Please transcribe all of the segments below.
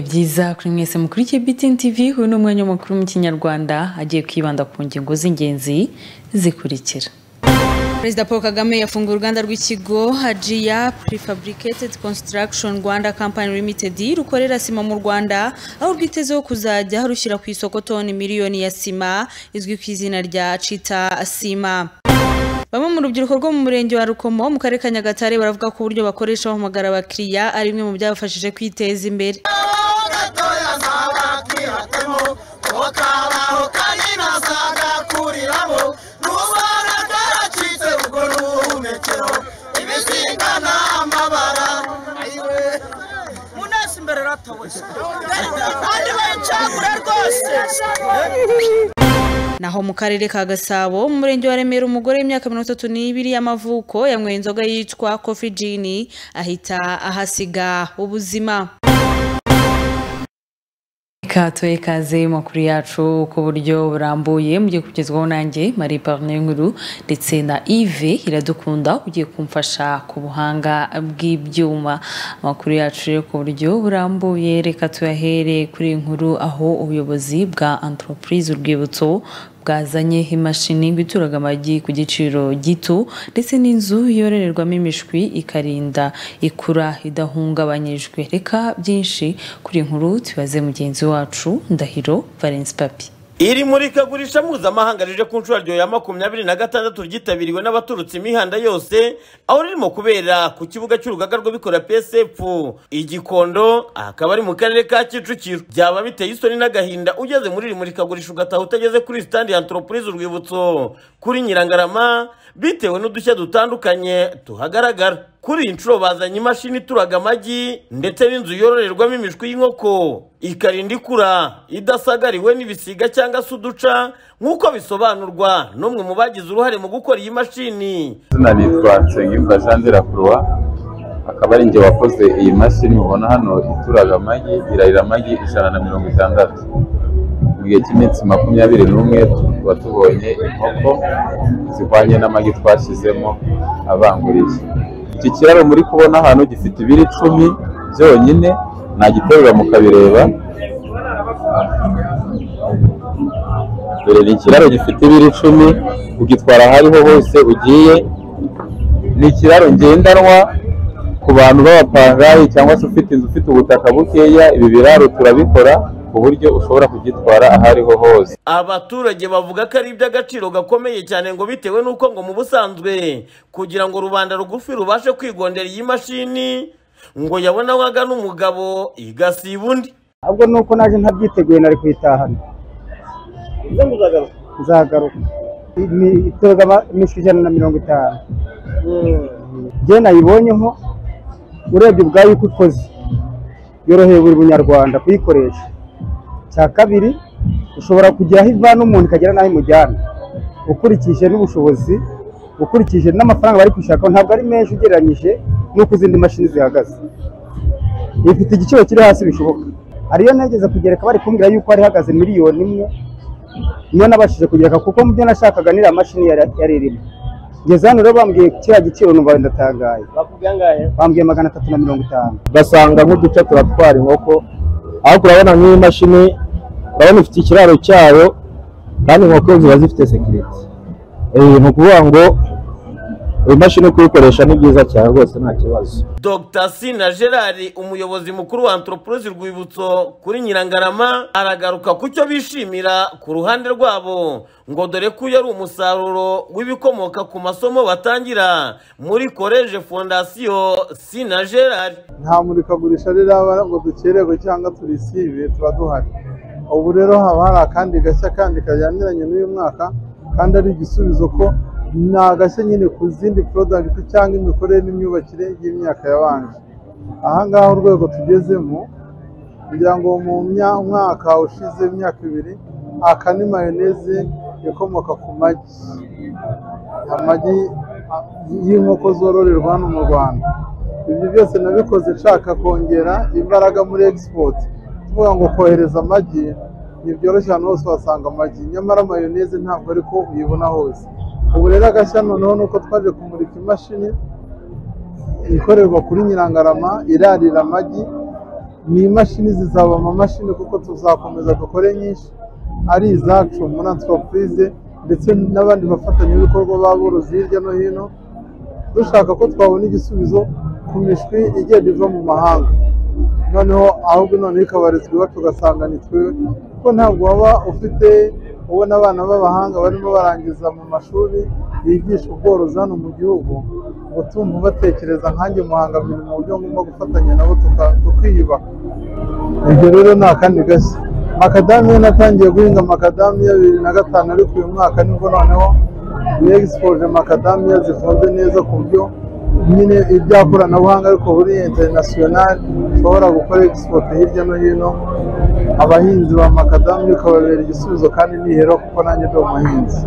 byiza kuri mwese mukurikiye BTN TV uyu ni umwanya w'amakuru mu kinyarwanda agiye kwibanda ku ngingo z'ingenzi zikurikira perezida paul kagame yafunguye uruganda rw'ikigo hajiya prefabricated construction rwanda company limited rukorera sima mu rwanda aho rwitezeho kuzajya rushyira ku isoko toni miliyoni ya sima izwi ku izina rya cita sima bamwe mu rubyiruko rwo mu murenge wa rukomo mu karere ka nyagatare baravuga ko uburyo bakoresha bahamagara abakiriya ari bimwe mu byabafashije kwiteza imbere naho mu karere ka gasabo mu murenge wa remera umugore w'imyaka mirongo itatu n'ibiri y'amavuko yanyweye inzoga yitwa kofi jini ahita ahasiga ubuzima katuye kaze makuru yacu ku buryo burambuye mugiye kugezwaho nanjye marie parne nkuru ndetse na ive iradukunda ugiye kumfasha ku buhanga bw'ibyuma amakuru yacu rero ku buryo burambuye reka tuyahere kuri iyi nkuru aho ubuyobozi bwa entreprise urwibutso bwazanye imashini ngo ituraga amagi ku giciro gito ndetse n'inzu yororerwamo imishwi ikarinda ikura idahungabanyijwe reka byinshi kuri inkuru tubaze mugenzi wacu ndahiro valence papi iri murikagurisha mpuzamahanga rije ku nshuro rya makumyabiri na gatandatu ryitabiriwe n'abaturutse imihanda yose aho ririmo kubera ku kibuga cy'urugaga rw'abikorera psf igikondo akaba ari mu karere ka kicukiro byaba biteye isoni n'agahinda ugeze muri iri murikagurisha ugataha utageze kuri sitandi ya antoropulize urwibutso kuri nyirangarama bitewe n'udushya dutandukanye tuhagaragara kuri iyi nshuro bazanye imashini ituraga amagi ndetse n'inzu yororerwamo imishwi y'inkoko ikarinda ikura idasagariwe n'ibisiga cyangwa se uduca nk'uko bisobanurwa n'umwe mu bagize uruhare mu gukora iyi mashini izina nitwa nsengiyumva jean de la croix akaba ari njye wakoze iyi mashini mubona hano ituraga amagi irarira amagi ijana na mirongo itandatu mu gihe cy'iminsi makumyabiri n'umwe tuba tubonye inkoko zihwanye n'amagi twashyizemo abangurije iki kiraro muri kubona ahantu gifite ibiro icumi byonyine nagiterura mukabireba dore ni ikiraro gifite ibiro icumi ugitwara aho ariho hose ugiye ni ikiraro ngendanwa ku bantu b'abapangayi cyangwa se ufite inzu ufite ubutaka bukeya ibi biraro turabikora ku buryo ushobora kugitwara aho ariho hose abaturage bavuga ko ari iby'agaciro gakomeye cyane ngo bitewe n'uko ngo mu busanzwe kugira ngo rubanda rugufi rubashe kwigondera iyi mashini ngo yabone aho agana umugabo igasiba undi ahubwo nuko naje ntabyiteguye nari kuyitahana nzagaruka itoroga imishwi ijana na mirongo itanu njye nayibonyeho urebye ubwayo uko ikoze yoroheye buri munyarwanda kuyikoresha cya kabiri ushobora kugera aho ivana umuntu ikagera n'aho imujyana ukurikije n'ubushobozi ukurikije n'amafaranga bari kwishakaho ntabwo ari menshi ugereranyije n'uko izindi mashini zihagaze ifite igiciro kiri hasi bishoboka ariyo nageze kugereka bari kumbwira yuko hari ihagaze miliyoni imwe niyo nabashije kugereka kuko mu byo nashakaga niriya mashini yari irimo ngeze hano rero bambwiye kiriya giciro numva ndatangaye bambwiye magana atatu na mirongo itanu ugasanga nk'uduce turatwara inkoko ariko urabona nk'iyi mashini urabona ifite ikiraro cyayo kandi inkoko ziba zifite sekiriti ni ukuvuga ngo imashini kuyikoresha ni byiza cyane rwose nta kibazo dr sina gerard umuyobozi mukuru wa anthropologie rwibutso kuri nyirangarama aragaruka ku cyo bishimira ku ruhande rwabo ngo dore ko uyu ari umusaruro w'ibikomoka ku masomo batangira muri koleje fondasiyo sina gerard nta murikagurisha riraba ngo dukerewe cyangwa turisibe tuba duhari ubu rero haba hari akandi gashya kandi kajyaniranye n'uyu mwaka kandi ari igisubizo ko ni agashya nyine ku zindi porodagiti cyangwa imikorere n'imyubakire y'imyaka yabanje aha ngaha urwego tugezemo kugira ngo mu mwaka ushize imyaka ibiri aka ni mayoneze ikomoka ku magi amagi y'inkoko zororerwa hano mu rwanda ibyo byose nabikoze nshaka kongera imbaraga muri egisipoti tuvuga ngo kohereza amagi ntibyoroshye ahantu hose wasanga amagi nyamara mayoneze ntabwo ariko uyibona hose ubu rero agashya noneho ni uko twaje kumurika imashini ikorerwa kuri nyirangarama irarira amagi ni imashini zizaba amamashini kuko tuzakomeza dukore nyinshi ari izacu muri antropurize ndetse n'abandi bafatanyabikorwa b'aborozi hirya no hino dushaka ko twabona igisubizo ku mishwi igenda iva mu mahanga noneho ahubwo noneho ikabarizwa iwacu ugasanga ni twe kuko ntabwo waba ufite ubona abana b'abahanga barimo barangiza mu mashuri yigisha ubworozi hano mu gihugu ngo tumva batekereza nkanjye muhangamira mu buryo ngomba gufatanya nabo tuka- tukiyubaka ibyo rero ni akandi gashya makadamiya natangiye guhinga makadamiya bibiri na gatanu ariko uyu mwaka nibwo noneho ni egisipoje makadamiya zifunze neza ku buryo nyine ibya koranabuhanga ariko buri interinasiyonari ushobora gukora egisipote hirya no hino abahinzi ba makadamiya ukababera igisubizo kandi nihera kuko nanjye ndi umuhinzi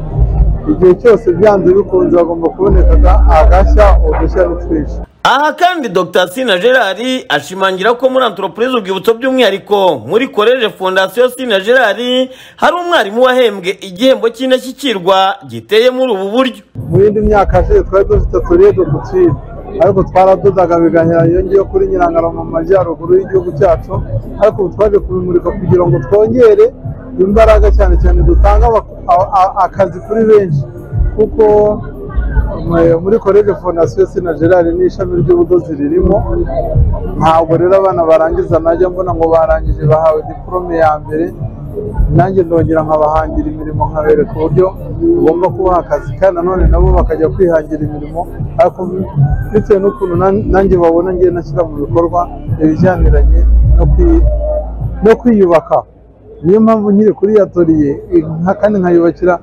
igihe cyose byanze bikunze hagomba kuboneka agashya udushya n'utwinshi aha kandi dr sina gerard ashimangira ko muri antropurize urwibutso by'umwihariko muri koreje fondasiyo sina gerard hari umwarimu wahembwe igihembo cy'indashyikirwa giteye muri ubu buryo mu yindi myaka yashize twari dufite uturede dutwire ariko twaradodaga bigahera iyo ngiyo kuri nyirangara mu majyaruguru y'igihugu cyacu ariko ubu twaje kubimurika kugira ngo twongere imbaraga cyane cyane dutanga abak- a- a- akazi kuri benshi kuko mu- muri koreje fondasiyo sina gerard ni ishami ry'ubudozi ririmo ntabwo rero abana barangiza najya mbona ngo barangije bahawe diporome ya mbere nanjye ndongera nkabahangira imirimo nkabereka uburyo ugomba kubaha akazi kandi nanone nabo bakajya kwihangira imirimo ariko bitewe n'ukuntu nan- nanjye babona ngiye nashyira mu bikorwa ibijyaniranye no kwi- no kwiyubaka niyo mpamvu nkiri kuri yatoriye kandi nkayubakira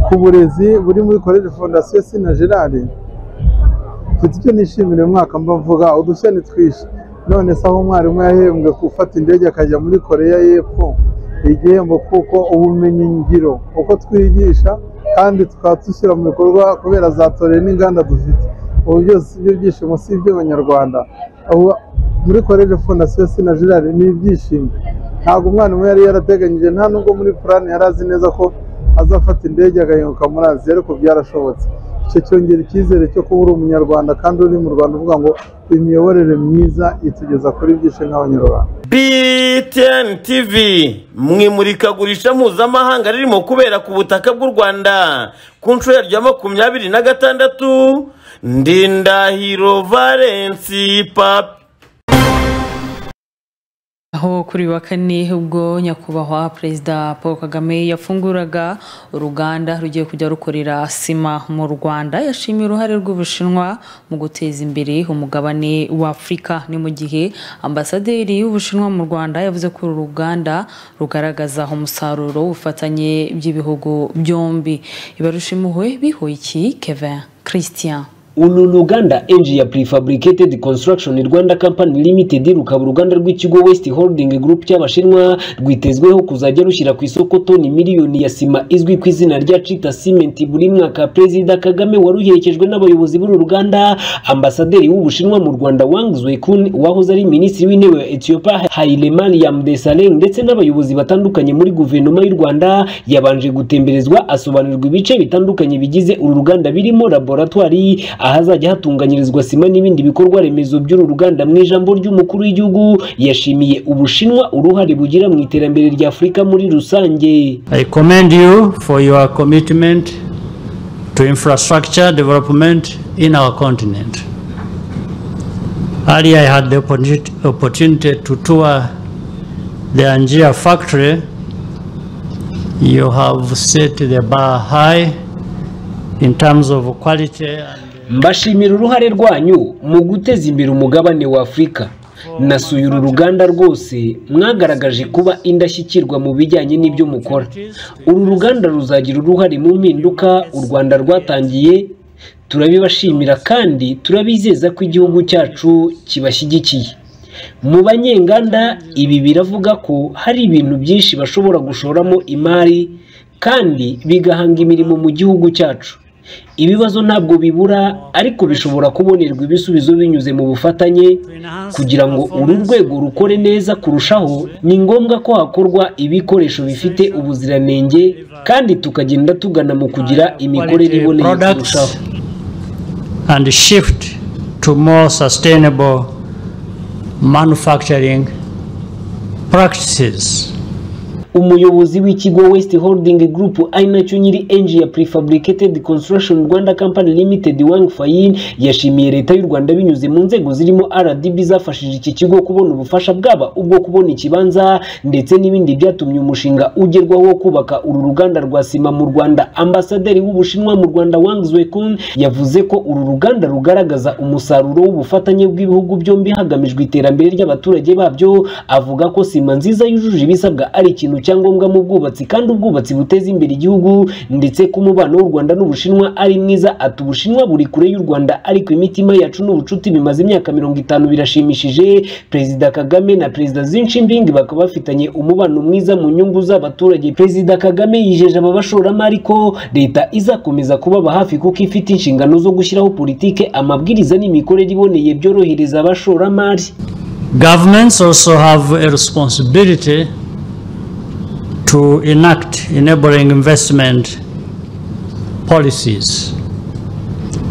ku burezi buri muri koreje fondasiyo sina gerard mfite icyo nishimira uyu mwaka mbavuga udushya ni twinshi none se aho umwarimu yahembwe gufata indege akajya muri koreya y'epfo igihembo kuko ubumenyi ngiro uko twigisha kandi tukaba dushyira mu bikorwa kubera za tore n'inganda dufite ubu byose ibyo byishimo si iby'abanyarwanda ubu muri koreje fondasiyo sina gerard ni ibyishimo ntabwo umwana umwe yari yarateganyije nta nubwo muri purani yari azi neza ko azafata indege agahinguka muri aziya ariko byarashobotse icyo cyongera icyizere cyo kuba uri umunyarwanda kandi uri mu rwanda uvuga ngo imiyoborere myiza itugeza kuri byinshi nk'abanyarwanda BTN TV mu imurikagurisha mpuzamahanga ririmo kubera ku butaka bw'u Rwanda ku nshuro yaryo ya makumyabiri na gatandatu Ndindahiro Valence Papi aho kuri uyu wa kane ubwo nyakubahwa perezida paul kagame yafunguraga uruganda rugiye kujya rukorera sima mu rwanda yashimiye uruhare rw'ubushinwa mu guteza imbere umugabane wa afurika ni mu gihe ambasaderi w'ubushinwa mu rwanda yavuze ko uru ruganda rugaragaza umusaruro w'ubufatanye by'ibihugu byombi ibarushimuwe bihoyiki kevin christian uru ni uruganda Asia Prefabricated Construction Rwanda Company Limited rukaba uruganda rw'ikigo West Holding Group cy'Abashinwa rwitezweho kuzajya rushyira ku isoko toni miliyoni ya sima izwi ku izina rya Chita Cement buri mwaka Perezida Kagame waruherekejwe n'abayobozi b'uru ruganda Ambasaderi w'Ubushinwa mu Rwanda Wang Zwekun wahoze ari Minisitiri w'Intebe wa Ethiopia Hailemariam Desalegn ndetse n'abayobozi batandukanye muri guverinoma y'u Rwanda yabanje gutemberezwa asobanurirwa ibice bitandukanye bigize uru ruganda birimo laboratwari ahazajya hatunganyirizwa sima n'ibindi bikorwa remezo by'uru ruganda mu ijambo ry'umukuru w'igihugu yashimiye ubushinwa uruhare bugira mu iterambere rya afurika muri rusange I commend you for your commitment to infrastructure development in our continent. Earlier, I had the opportu- opportunity to tour the Angia factory. You have set the bar high in terms of quality and mbashimira uruhare rwanyu mu guteza imbere umugabane wa afurika nasuye uru ruganda rwose mwagaragaje kuba indashyikirwa mu bijyanye n'ibyo mukora uru ruganda ruzagira uruhare mu mpinduka u rwanda rwatangiye turabibashimira kandi turabizeza ko igihugu cyacu kibashyigikiye mu banyenganda ibi biravuga ko hari ibintu byinshi bashobora gushoramo imari kandi bigahanga imirimo mu gihugu cyacu ibibazo ntabwo bibura ariko bishobora kubonerwa ibisubizo binyuze mu bufatanye kugira ngo uru rwego rukore neza kurushaho ni ngombwa ko hakorwa ibikoresho bifite ubuziranenge kandi tukagenda tugana mu kugira imikorere quality iboneye products kurushaho and shift to more sustainable manufacturing practices. umuyobozi w'ikigo west holding group ari nacyo nyiri enji ya prefabricated construction rwanda company limited wang fayin yashimiye leta y'u rwanda binyuze mu nzego zirimo rdb zafashije iki kigo kubona ubufasha bwaba ubwo kubona ikibanza ndetse n'ibindi byatumye umushinga ugerwaho wo kubaka uru ruganda rwa sima mu rwanda ambasaderi w'ubushinwa mu rwanda wang zwekun yavuze ko uru ruganda rugaragaza umusaruro w'ubufatanye bw'ibihugu byombi hagamijwe iterambere ry'abaturage babyo avuga ko sima nziza yujuje ibisabwa ari ikintu cyangombwa mu bwubatsi kandi ubwubatsi buteza imbere igihugu ndetse ko umubano w'u rwanda n'ubushinwa ari mwiza ati ubushinwa buri kure y'u rwanda ariko imitima yacu n'ubucuti bimaze imyaka mirongo itanu birashimishije perezida kagame na perezida zinshibing bakaba bafitanye umubano mwiza mu nyungu z'abaturage perezida kagame yijeje aba bashoramari ko leta izakomeza kubaba hafi kuko ifite inshingano zo gushyiraho politike amabwiriza n'imikorere iboneye byorohereza abashoramari Governments also have a responsibility to enact enabling investment policies.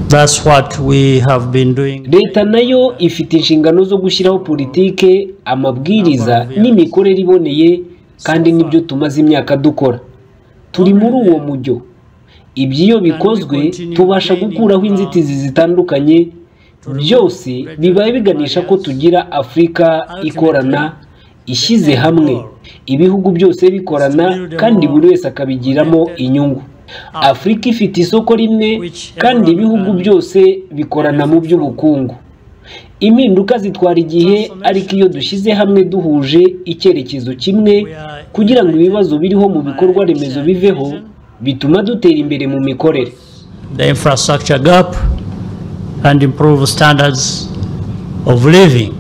That's what we have been doing. leta nayo ifite inshingano zo gushyiraho politike amabwiriza n'imikorere iboneye kandi nibyo tumaze imyaka dukora turi muri uwo mujyo ibyo bikozwe tubasha gukuraho inzitizi zitandukanye byose bibaye biganisha ko tugira afurika ikorana ishyize hamwe ibihugu byose bikorana kandi buri wese akabigiramo inyungu afurika ifite isoko rimwe kandi ibihugu byose bikorana mu by'ubukungu impinduka zitwara igihe ariko iyo dushyize hamwe duhuje icyerekezo kimwe kugira ngo ibibazo biriho mu bikorwa remezo biveho bituma dutera imbere mu mikorere The infrastructure gap and improve standards of living.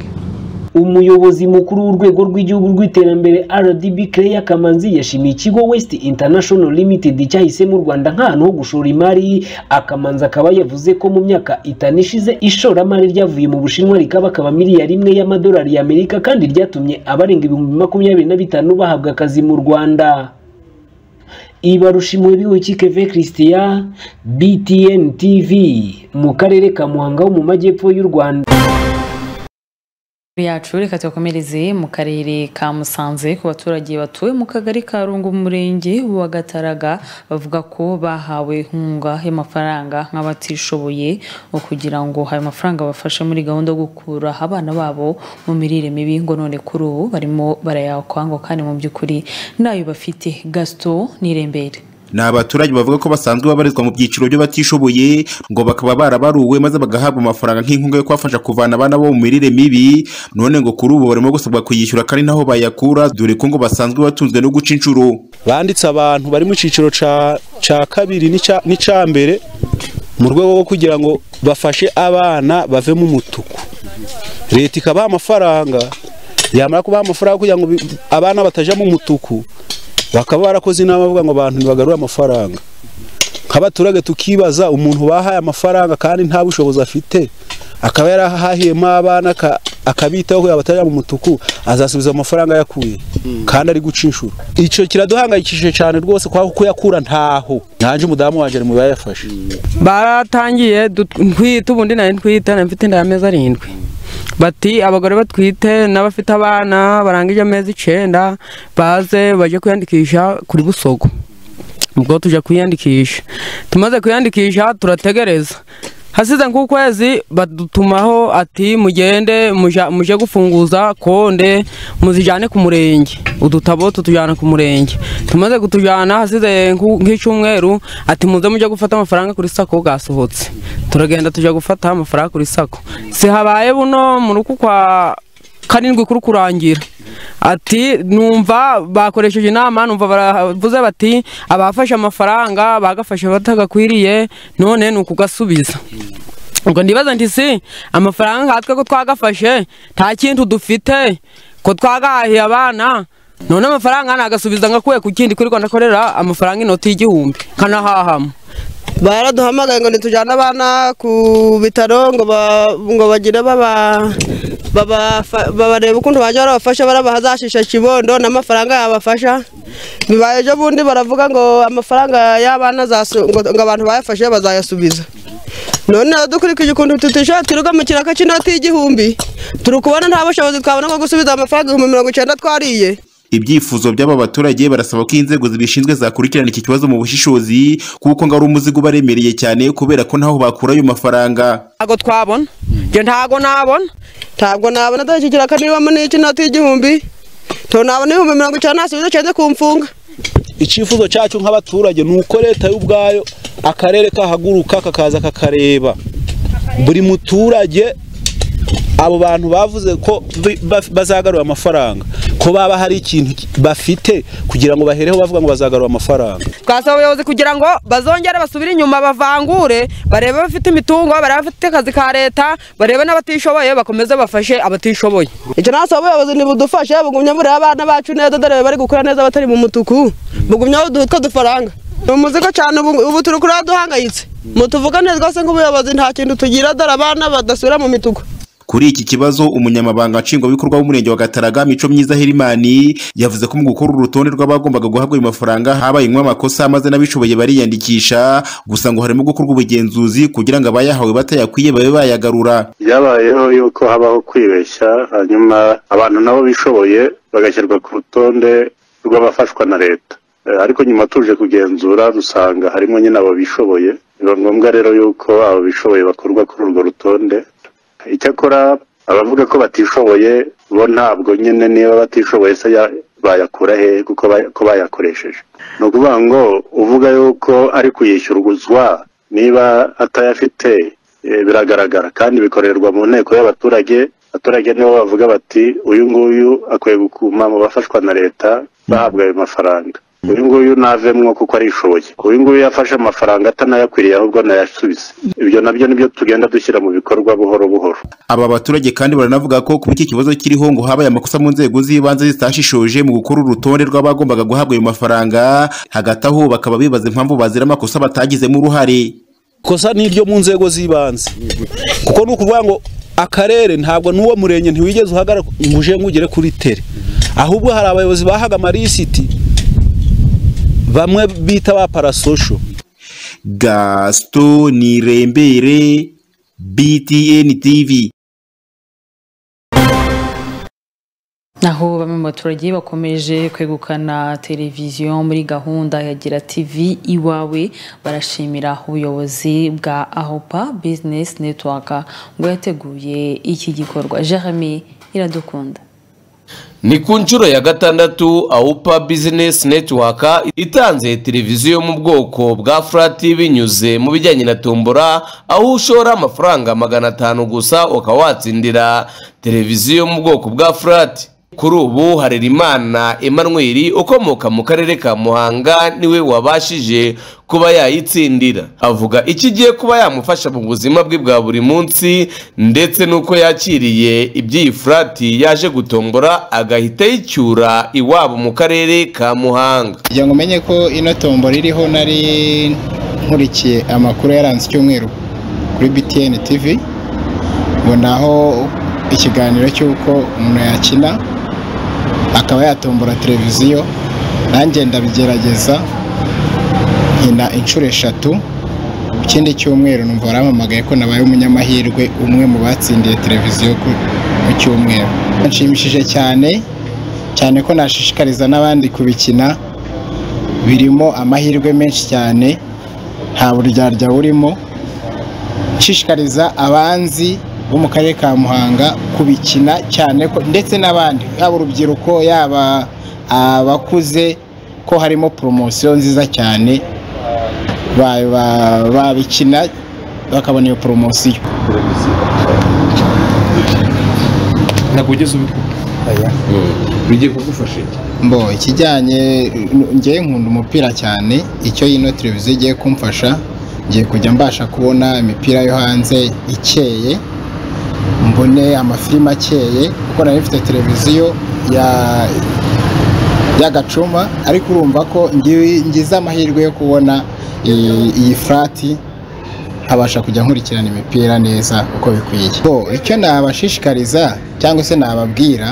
umuyobozi mukuru w'urwego rw'igihugu rw'iterambere rdb claire kamanzi yashimiye ikigo west international limited cyahisemo u rwanda nk'ahantu ho gushora imari akamanzi akaba yavuze ko mu myaka itanu ishize ishoramari ryavuye mu bushinwa rikaba akaba miliyari imwe y'amadolari y'amerika kandi ryatumye abarenga ibihumbi makumyabiri na bitanu bahabwa akazi mu rwanda ibarushimuwe b'iwikikeve christian btn tv mu karere ka muhanga ho mu majyepfo y'u rwanda yacu reka tuyakomereze mu karere ka musanze ku baturage batuye mu kagari ka rungu mu murenge wa gataraga bavuga ko bahawe inkunga y'amafaranga nk'abatishoboye ngo kugira ngo ayo mafaranga bafashe muri gahunda yo gukura abana babo mu mirire mibi ngo none kuri ubu barimo barayakwa ngo kandi mu by'ukuri ntayo bafite gasito n'irembere ni abaturage bavuga ko basanzwe babarizwa mu byiciro by'abatishoboye ngo bakaba barabaruwe maze bagahabwa amafaranga nk'inkunga yo kubafasha kuvana abana bo mu mirire mibi none ngo kuri ubu barimo gusabwa kuyishyura kandi naho bayakura dore ko ngo basanzwe batunzwe no guca inshuro banditse abantu bari mu cyiciro ca ca kabiri n'icya- n'icya mbere mu rwego rwo kugira ngo bafashe abana bave mu mutuku leta ikabaha amafaranga yamara kubaha amafaranga kugira ngo bi- abana batajya mu mutuku bakaba barakoze inama bavuga ngo abantu ntibagarure amafaranga nk'abaturage tukibaza umuntu bahaye amafaranga kandi nta bushobozi afite akaba yarahahiyemo abana aka- akabitaho kugira ngo batajya mu mutuku azasubiza amafaranga yakuye kandi ari guca inshuro icyo kiraduhangayikishije cyane rwose kubera ko yakura ntaho nanjye umudamu wanjye ari mu bayafashe baratangiye dut- ntwite ubundi nari ntwite nari mfite inda y'amezi arindwi bati abagore batwite n'abafite abana barangije amezi icyenda baze bajye kwiyandikisha kuri busogo ubwo tujya kwiyandikisha tumaze kwiyandikisha turategereza hasize nk'ukwezi badutumaho ati mugende muja- muje gufunguza konde muzijyane ku murenge udutabo tutujyana ku murenge tumaze kutujyana hasize nk'u- nk'icyumweru ati muze mujye gufata amafaranga kuri sako bwasohotse turagenda tujya gufata amafaranga kuri sako sihabaye buno mu ruku kwa karindwi kuri kurangira ati numva bakoresheje inama numva baravuze bati abafashe amafaranga bagafashe batagakwiriye none ni ukugasubiza ubwo ndibaza nti si amafaranga nkatwe ko twagafashe nta kintu dufite ko twagahahiye abana none amafaranga nagasubiza ngakuye ku kindi kuri rwanda korera amafaranga inoti y'igihumbi kanahahamo baraduhamagaye ngo ntitujyane abana ku bitaro ngo ba- ngo bagire baba babafa- babarebe ukuntu bajya barabafasha barabahazashisha kibondo n'amafaranga yabafasha bibaye ejo bundi baravuga ngo amafaranga y'abana zasu- ngo ngo abantu bayafashe bazayasubiza none dukurikije ukuntu tutishyura twirirwa mu kiraka cy'inoti y'igihumbi turi kubona nta bushobozi twabona bwo gusubiza amafaranga ibihumbi mirongo icyenda twariye ibyifuzo by'aba baturage barasaba ko inzego zibishinzwe zakurikirana iki kibazo mu bushishozi kuko ngo ari umuzigo ubaremereye cyane kubera ko ntaho bakura ayo mafaranga ntabwo twabona ibyo ntabwo nabona ntabwo nabona dore iki kiraka nibamo n'icy'inoti y'igihumbi ntabwo nabona ibihumbi mirongo icyenda nta subizo cyenda ku mfunga icyifuzo cyacu nk'abaturage ni uko leta y'ubwayo akarere kahaguruka kakaza kakareba buri muturage abo bantu bavuze ko bi- ba- bazagarura amafaranga ko baba hari ikintu bafite kugira ngo bahereho bavuga ngo bazagarura amafaranga twasaba abayobozi kugira ngo bazongere basubire inyuma bavangure barebe abafite imitungo barebe abafite akazi ka leta barebe n'abatishoboye bakomeze bafashe abatishoboye icyo ntabwo ubuyobozi ntibudufashe bugumya bureba abana bacu neza dore bari gukura neza batari mu mutuku bugumya buduha utwo dufaranga ni umuzigo cyane ubu ubu turi kureba duhangayitse mutuvugane rwose nk'ubuyobozi nta kintu tugira dore abana badasubira mu mituku kuri iki kibazo umunyamabanga nshingwabikorwa w'umurenge wa gataraga mico myiza herimani yavuze ko mu gukora urutonde rw'abagombaga guhabwa ayo mafaranga habayemo amakosa maze n'abishoboye bariyandikisha gusa ngo harimo gukorwa ubugenzuzi kugira ngo abayahawe batayakwiye babe bayagarura byabayeho yuko habaho kwibeshya hanyuma abantu nabo bishoboye bagashyirwa ku rutonde rw'abafashwa na leta Eh, ariko nyuma tuje kugenzura dusanga harimo nyine abo bishoboye biba ngombwa rero yuko abo bishoboye bakurwa kuri urwo rutonde icyakora abavuga ko batishoboye bo ntabwo nyine niba batishoboye se ya- bayakura he kuko ba- ko bayakoresheje ni ukuvuga ngo uvuga yuko ari kuyishyurwa niba atayafite eh, biragaragara kandi bikorerwa mu nteko y'abaturage abaturage nibo bavuga bati uyu nguyu akwiye gukuma mu bafashwa na leta bahabwa ayo mafaranga uyu nguyu navemwo kuko arishoboye uyu nguyu yafashe amafaranga atanayakwiriye ahubwo nayasubize ibyo nabyo nibyo tugenda dushyira mu bikorwa buhoro buhoro aba baturage kandi baranavuga ko kuba iki kibazo kiriho ngo habaye amakosa mu nzego z'ibanze zitashishoje mu gukora urutonde rw'abagombaga guhabwa ayo mafaranga hagati aho bakaba bibaza impamvu bazira amakosa batagizemo uruhare kosa ni iryo mu nzego z'ibanze kuko ni ukuvuga ngo akarere ntabwo n'uwo murenge ntiwigeze uhagarara ngo uje ngo ugere kuri tere ahubwo hari abayobozi bahaga amalisiti bamwe bita ba parasosho gaston nirembere btn tv naho bamwe mu baturage bakomeje kwegukana televiziyo muri gahunda ya gira tv iwawe barashimira ubuyobozi bwa ahopa bizinesi netiwaka ngo yateguye iki gikorwa jeremy iradukunda ni ku nshuro ya gatandatu awupa bizinesi netiwaka itanze televiziyo yo mu bwoko bwa furati binyuze mu bijyanye na tombora aho ushora amafaranga magana atanu gusa ukaba watsindira televiziyo yo mu bwoko bwa furati kuri ubu harerimana emmanuel ukomoka mu karere ka muhanga niwe wabashije kuba yayitsindira avuga iki igiye kuba yamufasha mu buzima bwe bwa buri munsi ndetse n'uko yakiriye iby'iyi furati yaje gutombora agahita yicyura iwabo mu karere ka muhanga kugira ngo umenye ko ino tombora iriho nari nkurikiye amakuru yaranze icyumweru kuri BTN TV ngo naho ikiganiro cy'uko umuntu yakina akaba yatombora televiziyo nanjye ndabigerageza nkina inshuro eshatu ikindi cyumweru numva baramamagaye ko nabaye umunyamahirwe umwe mu batsindiye televiziyo ku- ku cyumweru nshimishije cyane cyane ko nashishikariza n'abandi kubikina birimo amahirwe menshi cyane nta buryarya burimo nshishikariza abanzi bo mu karere ka muhanga kubikina cyane ko ndetse n'abandi yaba urubyiruko yaba abakuze ko harimo poromosiyo nziza cyane ba- ba- babikina bakabona iyo poromosiyo ntabwo ugeze ubikora bigiye kugufasha mbo ikijyanye ngewe nkunda umupira cyane icyo ino televiziyo igiye kumfasha ngiye kujya mbasha kubona imipira yo hanze ikeye mbone amafilime akeye kuko nari mfite televiziyo ya y'agacuma ariko urumva ko ngiwe- ngize amahirwe yo kubona i- iyi furati nkabasha kujya nkurikirana imipira neza uko bikwiye bo icyo nabashishikariza cyangwa se nababwira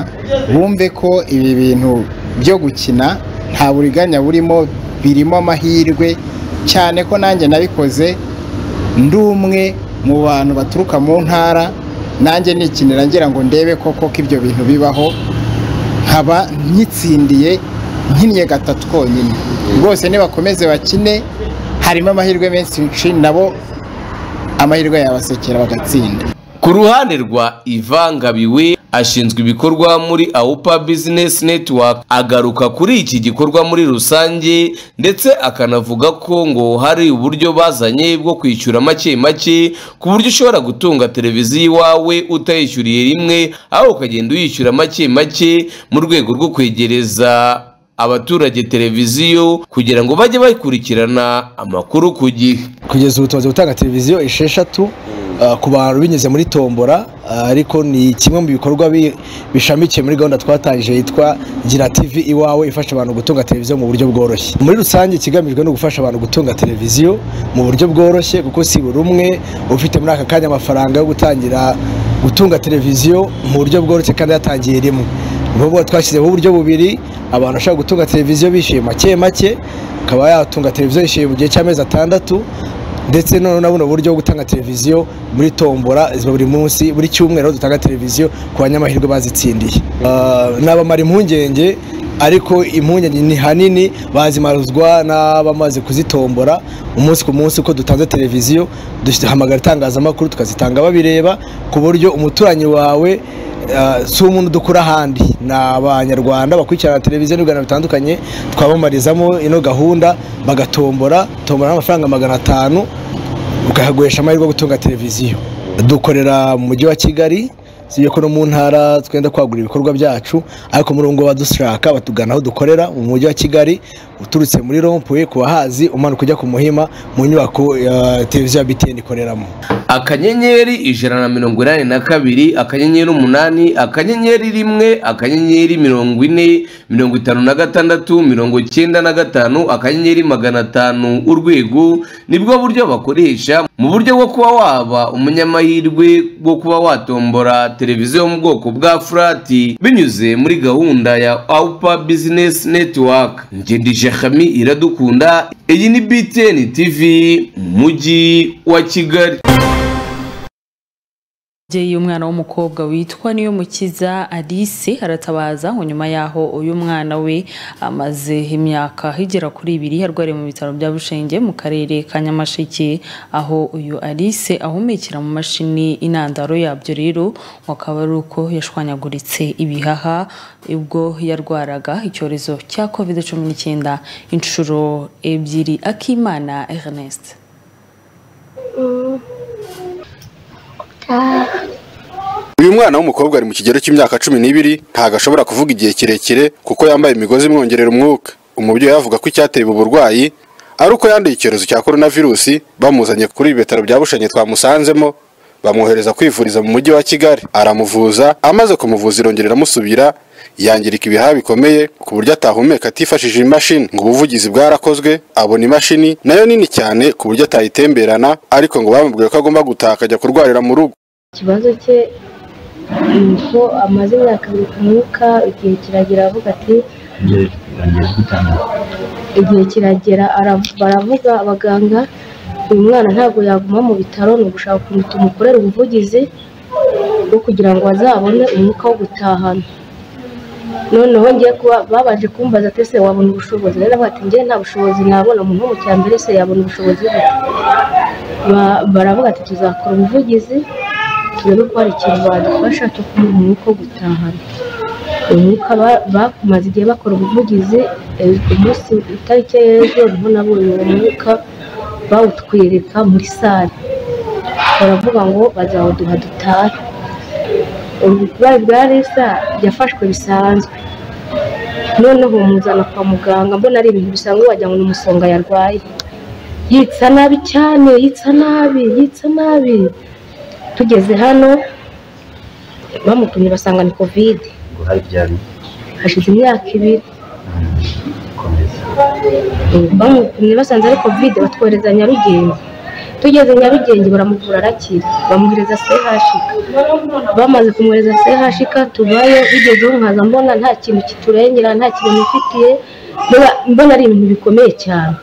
bumve ko ibi bintu byo gukina nta buriganya burimo birimo amahirwe cyane ko nanjye nabikoze ndi umwe mu bantu baturuka mu ntara nanjye nikinira ngira ngo ndebe koko ko ibyo bintu bibaho nkaba nkitsindiye nkinnye gatatu konyine rwose nibakomeze bakine harimo amahirwe menshi nabo amahirwe yabasekera bagatsinda ku ruhande rwa ivangabiwe ashinzwe ibikorwa muri awupa business network agaruka kuri iki gikorwa muri rusange ndetse akanavuga ko ngo hari uburyo bazanye bwo kwishyura make make ku buryo ushobora gutunga televiziyo iwawe utayishyuriye rimwe aho ukagenda uyishyura make make mu rwego rwo kwegereza abaturage televiziyo kugira ngo bajye bakurikirana amakuru ku gihe kugeza ubu tumaze gutanga televiziyo esheshatu uh, ku bantu binyuze muri tombora uh, ariko ni kimwe mu bikorwa bi- bishamikiye muri gahunda twatangije yitwa gira tv iwawe ifasha abantu gutunga televiziyo mu buryo bworoshye muri rusange ikigamijwe ni ugufasha abantu gutunga televiziyo mu buryo bworoshye kuko si buri umwe ufite muri aka kanya amafaranga yo gutangira gutunga televiziyo mu buryo bworoshye kandi yatangiye rimwe ubu twashyizeho uburyo bubiri abantu bashobora gutunga televiziyo bishyuye make make akaba yatunga televiziyo yishyuye mu gihe cy'amezi atandatu ndetse noneho na buno buryo bwo gutanga televiziyo muri tombora ziba buri munsi buri cyumweru aho dutanga televiziyo ku banyamahirwe bazitsindiye Ah, n'abamara impungenge ariko impungenge ni hanini bazimaruzwa n'abamaze kuzitombora umunsi ku munsi uko dutanze televiziyo duhamagara itangazamakuru tukazitanga babireba ku buryo umuturanyi wawe ah, si umuntu dukura ahandi ni abanyarwanda bakurikirana televiziyo n'ibiganiro bitandukanye twabamarizamo ino gahunda bagatombora tombora n'amafaranga magana atanu ukahagurisha amahirwe yo gutunga televiziyo dukorera mu mujyi wa kigali si ibyo ko no mu ntara twenda kwagura ibikorwa byacu ariko muri ubu ngubu badushaka batugana aho dukorera mu mujyi wa kigali uturutse muri rompuwe ku bahazi umanuka ujya ku muhima mu nyubako ya televiziyo ya btn ikoreramo akanyenyeri ijana na mirongo inani na kabiri akanyenyeri umunani akanyenyeri rimwe akanyenyeri mirongo ine mirongo itanu na gatandatu mirongo icyenda na gatanu akanyenyeri magana atanu urwego nibwo buryo bakoresha mu buryo bwo kuba waba umunyamahirwe bwo kuba watombora televiziyo yo mu bwoko bwa furati binyuze muri gahunda ya awupa bizinesi netiwaka ngendije hami iradukunda iyi ni btn tv mu mujyi wa kigali umubyeyi umwana w'umukobwa witwa Niyomukiza Alice aratabaza ngo nyuma yaho uyu mwana we amaze imyaka igera kuri ibiri arwariye mu bitaro bya Bushenge mu karere ka Nyamasheke aho uyu Alice ahumekera mu mashini intandaro yabyo rero ngo akaba ari uko yashwanyaguritse ibihaha ubwo yarwaraga icyorezo cya covid cumi n'icyenda inshuro ebyiri Akimana Ernest uyu mwana w'umukobwa ari mu kigero cy'imyaka cumi n'ibiri ntabwo ashobora kuvuga igihe kirekire kuko yambaye imigozi imwongerera umwuka umubyeyi we avuga ko icyateye ubu burwayi ari uko yanduye icyorezo cya korona virusi bamuzanye kuri ibi bitaro bya bushanye twamusanzemo bamwohereza kwivuriza mu mujyi wa kigali aramuvuza amaze kumuvuza irongera iramusubira yangirika ibihaha bikomeye ku buryo atahumeka atifashishije imashini ngo ubuvugizi bwarakozwe abona imashini nayo nini cyane ku buryo atayitemberana ariko ngo bamubwiye ko agomba gutaha akajya kurwarira mu rugo ikibazo cye ni uko amaze imyaka abiri ku mwuka igihe kiragera avuga ati igihe kiragera ara- baravuga abaganga uyu mwana ntabwo yaguma mu bitaro ni ugushaka ukuntu tumukorera ubuvugizi bwo kugira ngo azabone umwuka wo gutahana noneho ngiye kuba babanje kumbaza ati ese wabona ubushobozi rero bati njye nta bushobozi nabona umuntu wo mu cyambere se yabona ubushobozi bwe Ba- baravuga ati tuzakora ubuvugizi turebe ko hari ikintu badufasha cyo kumuha umwuka wo gutahana uyu mwuka ba- bamaze igihe bakora ubuvugizi eh, umunsi itariki ya ejo niho nabonye uwo mwuka bawutwereka muri sale baravuga ngo bazawuduha dutahe uburwayi bwa resa yafashwe bisanzwe noneho muzana kwa muganga mbona ari ibintu bisanzwe wagira ngo ni umusonga yarwaye yitsa nabi cyane yitsa nabi yitsa nabi tugeze hano bamutumye basanga ni kovide hashize imyaka ibiri bamutumye basanze ari kovide batwohereza nyarugenge tugeze nyarugenge baramuvura arakira bamuhereza sehashika bamaze kumwohereza sehashika tubayo bigezeho nkaza mbona nta kintu kiturengera nta kintu mfitiye mbona- mbona ari ibintu bikomeye cyane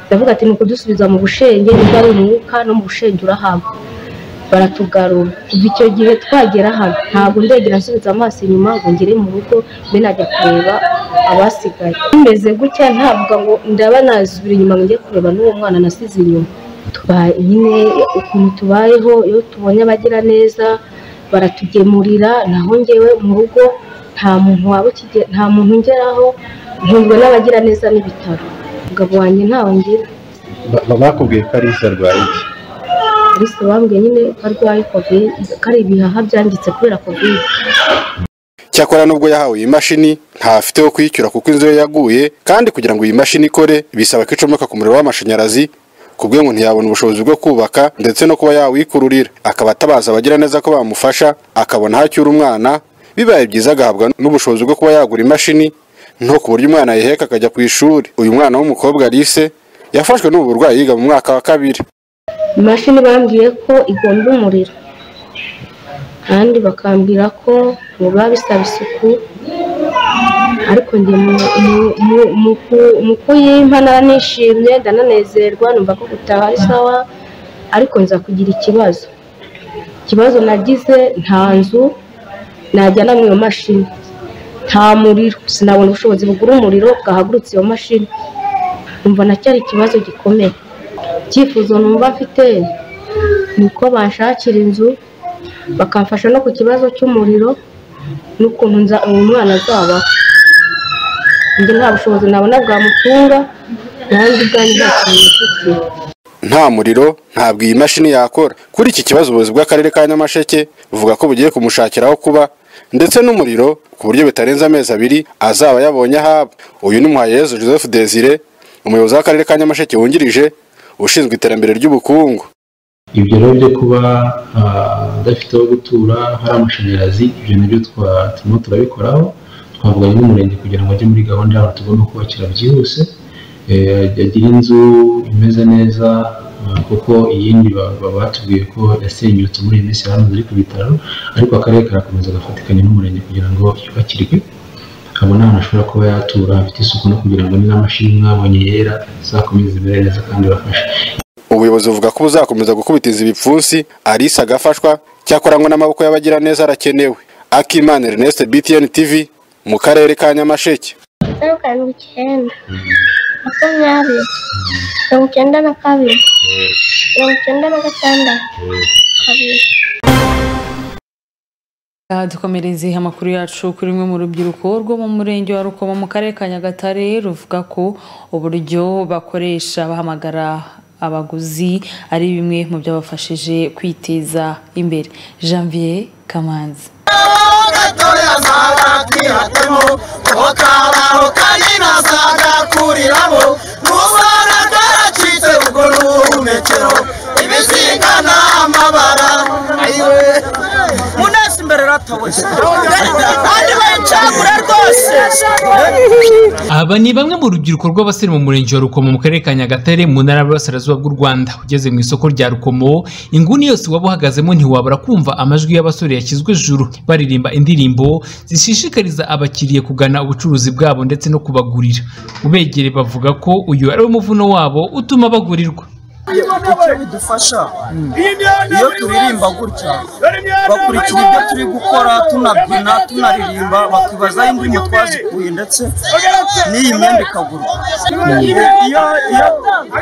ndavuga ati ni ukudusubiza mu bushenge niba ari umwuka no mu bushenge urahaba baratugarura kuva icyo gihe twagera hano ntabwo ndegera nsubiza amaso inyuma ngo ngere mu rugo mbe najya kureba abasigaye bimeze gutya ntabwo ngo ndaba nasubira inyuma ngo njye kureba n'uwo mwana nasize inyuma tubaye nyine ukuntu tubayeho iyo tubonye abagira neza baratugemurira naho ngewe mu rugo nta muntu waba ukige- nta muntu ungeraho ntunzwe n'abagira neza n'ibitaro umugabo wanjye ntawe ngira bakubwiye ko ari arwaye iki ariko bambwiye nyine ko arwaye covid ko ari ibihaha byangitse kubera covid cyakora nubwo yahawe iyi mashini ntafite wo kuyishyura kuko inzu ye yaguye kandi kugira ngo iyi mashini ikore bisaba ko icomeka ku muriro w'amashanyarazi ku bwe ngo ntiyabona ubushobozi bwo kubaka ndetse no kuba yawikururira akaba atabaza abagira neza ko bamufasha akabona aho acyura umwana bibaye byiza agahabwa n'ubushobozi bwo kuba yagura imashini nto ku buryo umwana yiheka akajya ku ishuri uyu mwana w'umukobwa Alice yafashwe n'ubu burwayi yiga mu mwaka wa kabiri imashini bambwiye ko igomba umuriro kandi bakambwira ko biba bisaba isuku ariko njye mu- mu- mu- mu ku- mu kuyimpa nara nishimye ndananezerwa numva ko gutaha ari sawa ariko nza kugira ikibazo ikibazo nagize nta nzu najyana mu iyo mashini nta muriro sinabona ubushobozi bugura umuriro bwahagurutse iyo mashini numva nacyari ikibazo gikomeye icyifuzo numva mfite ni uko banshakira inzu bakamfasha no ku kibazo cy'umuriro n'ukuntu nza uwo mwana azabaho njye nta bushobozi nabona bwamutunga nanjye ubwanjye nta kintu mfite nta muriro ntabwo iyi mashini yakora kuri iki kibazo ubuyobozi bw'akarere ka nyamasheke buvuga ko bugiye kumushakira aho kuba ndetse n'umuriro ku buryo bitarenze amezi abiri azaba yabonye ahaba uyu ni muhayezu joseph desire umuyobozi w'akarere ka nyamasheke wungirije ushinzwe iterambere ry'ubukungu ibyo rero byo kuba ah, adafite aho gutura hari amashanyarazi ibyo nabyo twa- turimo turabikoraho twavuganye n'umurenge kugira ngo ajye muri gahunda y'abantu tugomba kubakira byihuse Eh, agire inzu imeze neza ah, kuko iyindi ba- ba- batubwiye ko yasenyutse muri iyi minsi hano iri ku bitaro ariko akarere karakomeza agafatikanya n'umurenge kugira ngo yubakirwe abona ahantu ashobora kuba yatura hafite isuku no kugira ngo n'amashini mwabonye yera izakomeze imere neza kandi ibafashe ubuyobozi buvuga ko buzakomeza gukubitiza ibipfunsi alice agafashwa cyakora ngo n'amaboko y'abagira neza arakenewe akimana ernest btn tv mu karere ka nyamasheke zeru karindwi icyenda makumyabiri mirongo icyenda na kabiri mirongo icyenda na gatandatu kabiri Aha dukomereze amakuru yacu kuri rumwe mu rubyiruko rwo mu murenge wa Rukomo mu karere ka Nyagatare ruvuga ko uburyo bakoresha bahamagara abaguzi ari bimwe mu byabafashije kwiteza imbere Janvier Kamanzi munesi imbere ratoboye kandi bancagura rwose Aba ni bamwe mu rubyiruko rw'abasore mu murenge wa Rukomo mu karere ka Nyagatare mu ntara y'Iburasirazuba bw'u Rwanda ugeze mu isoko rya Rukomo inguni yose waba uhagazemo ntiwabura kumva amajwi y'abasore yashyizwe juru baririmba indirimbo zishishikariza abakiriya kugana ubucuruzi bwabo ndetse no kubagurira ubegere bavuga ko uyu ari wo muvuno wabo utuma bagurirwa icyo bidufasha iyo turirimba gutya bakurikira ibyo turi gukora tunabyina tunaririmba bakibaza aho indirimbo twazikuye ndetse n'iyi myenda ikagurwa iyo iyo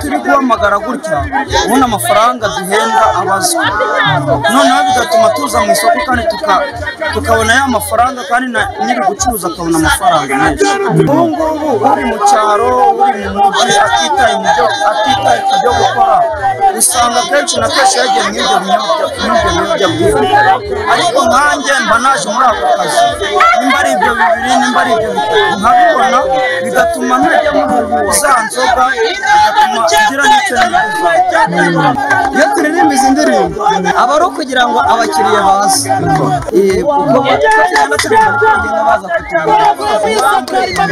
turi guhamagara gutya ubundi amafaranga duhembwa abazwa noneho bigatuma tuza mu isoko kandi tuka- tukabona ya mafaranga kandi na- nyiri gucuruza akabona amafaranga menshi ubu ngubu uri mu cyaro uri mu mujyi atitaye mu byo atitaye ku byo gukora usanga kenshi na kenshi yagiye mu ibyo biyobyabwenge ariko nkanjye mba naje muri ako kazi nimba ari ibyo bibiri nimba ari ibyo bitatu nkabibona bigatuma ntajya muri za nzoga bigatuma ngira n'icyo nifuza iyo turirimba izi ndirimbo aba ari ukugira ngo abakiriya baze Eh, kuko bagenda turirimba bagenda baza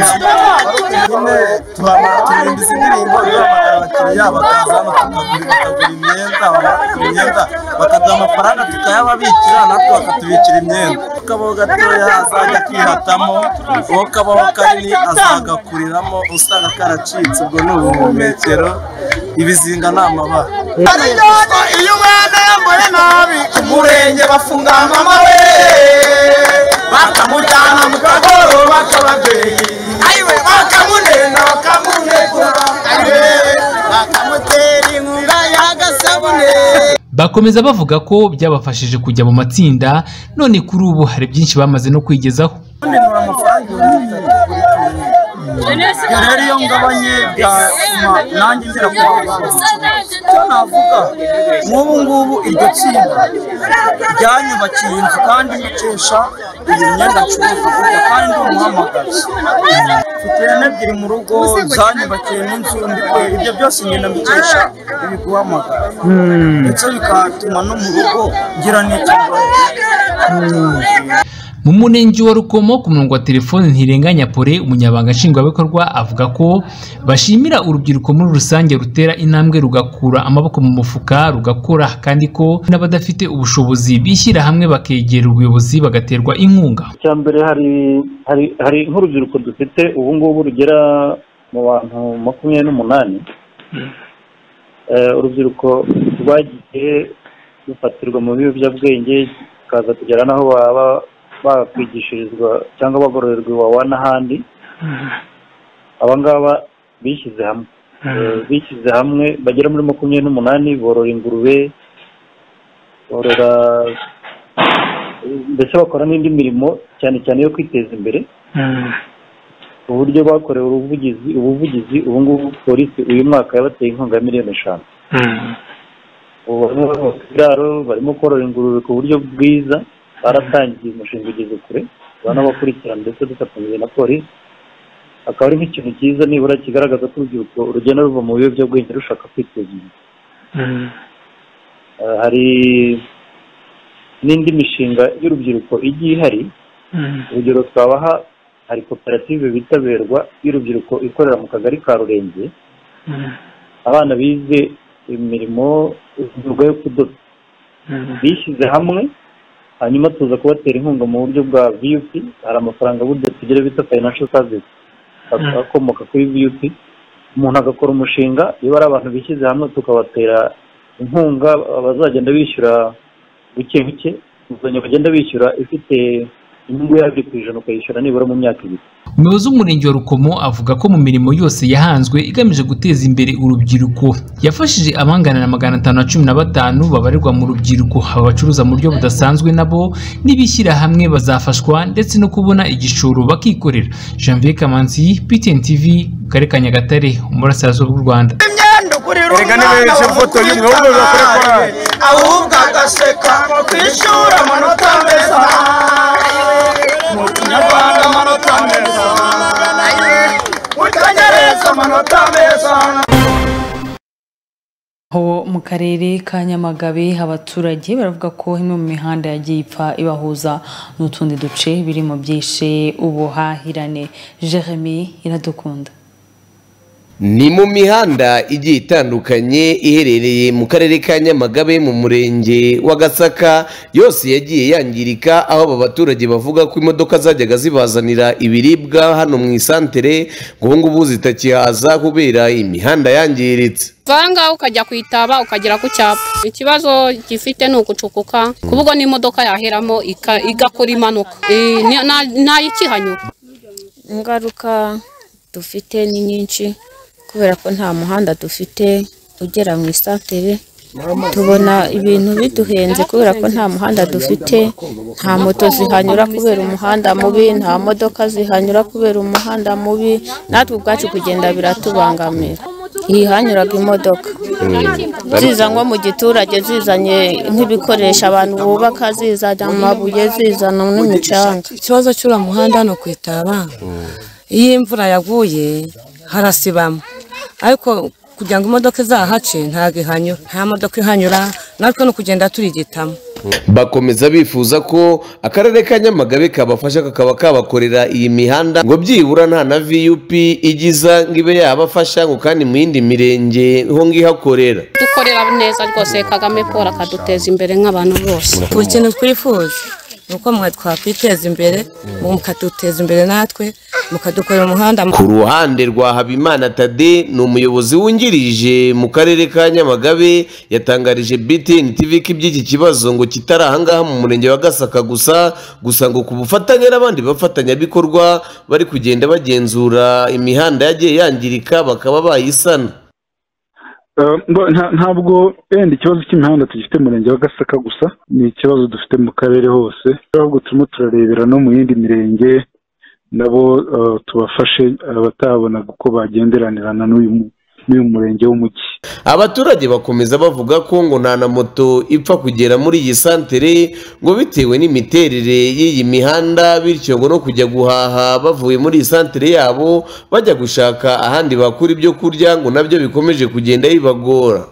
kutugura turirimba izi ndirimbo biramagara abakiriya bakaza bakatugurira bakagura imyenda bakagura imyenda bakaduha amafaranga tukayababikira natwe bakatubikira imyenda akabaho gatoya azajya akihatamo uwo kabaho kanini azagakuriramo usanga karacitse ubwo ni ubuhumekero ibizinga ni amabara iyo umwana yambaye nabi ku murenge bafunga mama we bakamujyana mu kagoro bak'ababyeyi ayiwe bakamunena bakamunegura ayiwe bakamutera inkunga y'agasabune bakomeza bavuga ko byabafashije kujya mu matsinda none kuri ubu hari byinshi bamaze no kwigezaho kunenura amafaranga ibihumbi bitatu rero iyo ngabanye byatuma nanjye ngera ku bantu icyo navuga nk'ubu ngubu iryo tsinda ryanyubakiye inzu kandi nkesha iyi myenda ncuruza burya kandi ndi umuhamagazi mfite ihene ebyiri mu rugo zanyubakiye n'inzu ndi- ibyo byose ngenda mbikesha ibi guhamagara ndetse bikatuma no mu rugo ngira n'ikibazo mu murenge wa rukomo ku murongo wa telefoni ntirenganya pore umunyabanga nshingwabikorwa avuga ko bashimira urubyiruko muri rusange rutera intambwe rugakura amaboko mu mufuka rugakora kandi ko n'abadafite ubushobozi bishyira hamwe bakegera ubuyobozi bagaterwa inkunga icya mbere hari hari hari nk'urubyiruko dufite ubu ngubu rugera mu bantu makumyabiri n'umunani Eh, urubyiruko rwagiye rufatirwa mu biyobyabwenge bikaza kugera n'aho baba bakwigishirizwa cyangwa bagororerwa iwawa n'ahandi aba ngaba bishyize hamwe Eh, bishyize hamwe bagera muri makumyabiri n'umunani borora ingurube borora mbese bakora n'indi mirimo cyane cyane yo kwiteza imbere uburyo bakorewe ubuvugizi ubuvugizi ubu ngubu polisi uyu mwaka yabateye inkunga ya miliyoni eshanu ubu barimo barubaka ibiraro barimo korora ingurube ku buryo bwiza baratangiye umushinga ugeze kure banabakurikirana ndetse dufatanyije na polisi akaba ari nk'ikintu cyiza nibura kigaragaza ko urubyiruko rugenda ruva mu biyobyabwenge rushaka kwiteza imbere Eh, hari n'indi mishinga y'urubyiruko igiye ihari urugero twabaha hari koperative bitaberwa y'urubyiruko ikorera mu kagari ka rurenge abana bize imirimo imyuga yo kudoda bishyize hamwe hanyuma tuza kubatera inkunga mu buryo bwa viyupi hari amafaranga burya tugira bita fayinanshal savisi akomoka kuri viyupi umuntu agakora umushinga iyo ari abantu bishyize hamwe tukabatera inkunga abazagenda bishyura buke buke inguzanyo bagenda bishyura ifite inyungu yabyo ku ijana ukayishyura nibura mu myaka ibiri umuyobozi w'umurenge wa rukomo avuga ko mu mirimo yose yahanzwe igamije guteza imbere urubyiruko yafashije abangana na magana atanu na cumi na batanu babarirwa mu rubyiruko aba bacuruza mu buryo budasanzwe nabo n'ibishyira hamwe bazafashwa ndetse no kubona igishoro bakikorera janvier kamanzi ptn tv mu karere ka nyagatare umurasirazuba bw'u rwanda Erega nibereje foto y'umwe wumwe bakore korali ahubwo agaseka ku ishuri amanota meza mu kinyarwanda amanota meza mu cyongereza amanota meza Aho mu karere ka Nyamagabe abaturage baravuga ko imwe mu mihanda yagiye ipfa ibahuza n'utundi duce biri mu byishe ubuhahirane Jeremy iradukunda ni mu mihanda igiye itandukanye iherereye mu karere ka nyamagabe mu murenge wa gasaka yose yagiye yangirika aho aba baturage bavuga ko imodoka zajyaga zibazanira ibiribwa hano mu isantere ngo ubu ngubu zitakihaza kubera imihanda yangiritse vanga ngaho ukajya ku itaba ukagera ku cyapa ikibazo gifite ni ugucukuka ku bwo n'imodoka yaheramo ika- igakora impanuka Eh, ni- na- nayikihanyura ingaruka dufite ni nyinshi kubera ko nta muhanda dufite ugera mu isantere tubona ibintu biduhenze kubera ko nta muhanda dufite nta moto zihanyura kubera umuhanda mubi nta modoka zihanyura kubera umuhanda mubi natwe ubwacu kugenda biratubangamira hihanyuraga imodoka ziza nko mu giturage zizanye nk'ibikoresho abantu bubaka zizana amabuye zizana n'imicanga ikibazo cy'uriya muhanda hano ku itaba iyo imvura yaguye harasibama ariko kugira ngo imodoka izahace ntabwo ihanyura nta modoka ihanyura natwe ni ukugenda turigitamo bakomeza bifuza ko akarere ka nyamagabe kabafasha kakaba kabakorera iyi mihanda ngo byibura nta na vup igiza ngo ibe yabafasha ngo kandi mu yindi mirenge ho ngihakorera dukorera neza rwose kagame paul akaduteza imbere nk'abantu bose buri kintu twifuza ni uko mwe twakwiteza imbere mukaduteza imbere natwe mukadukorera umuhanda ku ruhande rwa habimana tade ni umuyobozi wungirije mu karere ka nyamagabe yatangarije btn tv ko iby'iki kibazo ngo kitari ahangaha mu murenge wa gasaka gusa gusa ngo ku bufatanye n'abandi bafatanyabikorwa bari kugenda bagenzura imihanda yagiye yangirika bakaba bayisana ntabwo wenda ikibazo cy'imihanda tugifite mu murenge wa gasaka gusa ni ikibazo dufite mu karere hose ahubwo turimo turarebera no mu yindi mirenge nabo tubafashe abatabona uko bagenderanirana n'uyu murenge w'umujyi abaturage bakomeza bavuga ko ngo nta na moto ipfa kugera muri iyi santere ngo bitewe n'imiterere y'iyi mihanda bityo ngo no kujya guhaha bavuye muri iyi santere yabo bajya gushaka ahandi bakura ibyo kurya ngo nabyo bikomeje kugenda bibagora